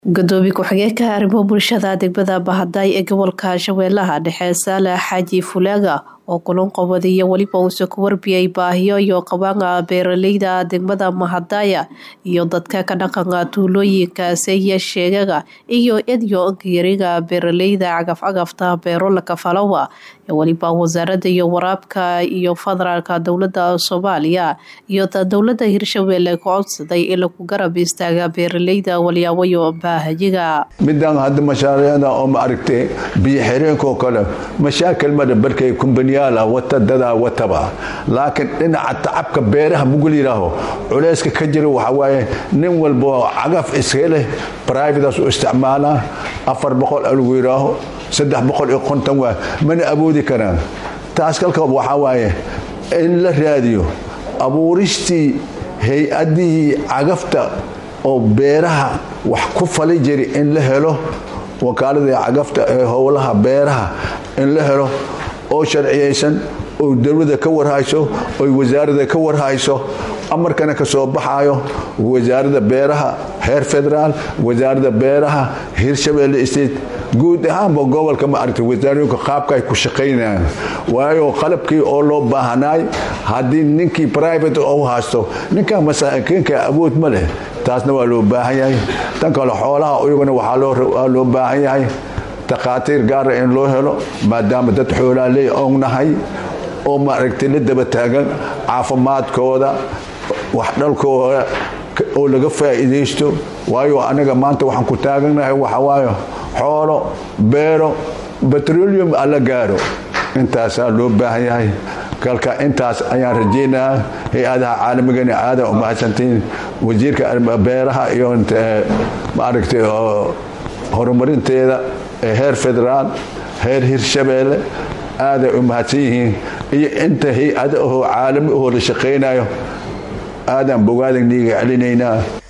gudoomiye ku-xigeenka arrimo bulshada degmada bahaday ee gobolka shabeellaha dhexe saalax xaaji fulaaga oo kulan qobad iyo weliba uuse ku warbiyay baahiyo iyo qabaanka beeraleyda degmada mahadaya iyo dadka ka dhaqanka tuulooyinka seeya sheegaga iyo edyo yariga beeraleyda cagafcagafta beero lakafalowa ee weliba wasaarada iyo waraabka iyo federaalka dowlada soomaaliya iyo dowlada hirshabeelle ku codsaday in lagu garab istaaga beeraleyda walyaawayo baahayiga midaan hadda mashaariicda oo ma aragtay biyo xireenkoo kale mashaakil mada barkay kumbaniyaala wata dadaa wataba laakiin dhinaca tacabka beeraha mugul yidhaaho culayska ka jira waxaa waaye nin walba cagaf iska leh brivatas u isticmaalaa afar boqol alagu yidhaaho saddex boqol iyo konton waa mana awoodi karaan taas kalka waxaa waaye in la raadiyo abuuristii hay-adihii cagafta oo beeraha wax ku fali jiri in la helo wakaaladii cagafta ee howlaha beeraha in la helo oo sharciyaysan oo dowlada ka warhayso oy wasaarada ka warhayso amarkana ka soo baxayo wasaarada beeraha heer federaal wasaarada beeraha hirshabeelle state guud ahaanba gobolka ma aragtay wasaarooyinka qaabka ay ku shaqaynayaan waayo qalabkii oo loo baahanaay haddii ninkii private u haysto ninkaa masaakiinka awood ma leh taasna waa loo baahan yahay tan kale xoolaha iyaguna waxaa loo baahan yahay takhaatiir gaara in loo helo maadaama dad xoolaa leey ognahay oo maaragtay la daba taagan caafimaadkooda waxdhalkooda oo laga faa'iidaysto waayo anaga maanta waxaan ku taagannahay waxawaayo xoolo beero betrolium alla gaaro intaasaa loo baahan yahay kalka intaas ayaan rajaynayaa hay-adaha caalamigana aada u mahadsantiin wasiirka beeraha iyo maaragtay horumarinteeda ee heer federaal heer hirshabeelle aaday u mahadsan yihiin iyo inta hay-ada ahoo caalami ahoo la shaqaynayo aadaan bogaadan dhiiga celinaynaa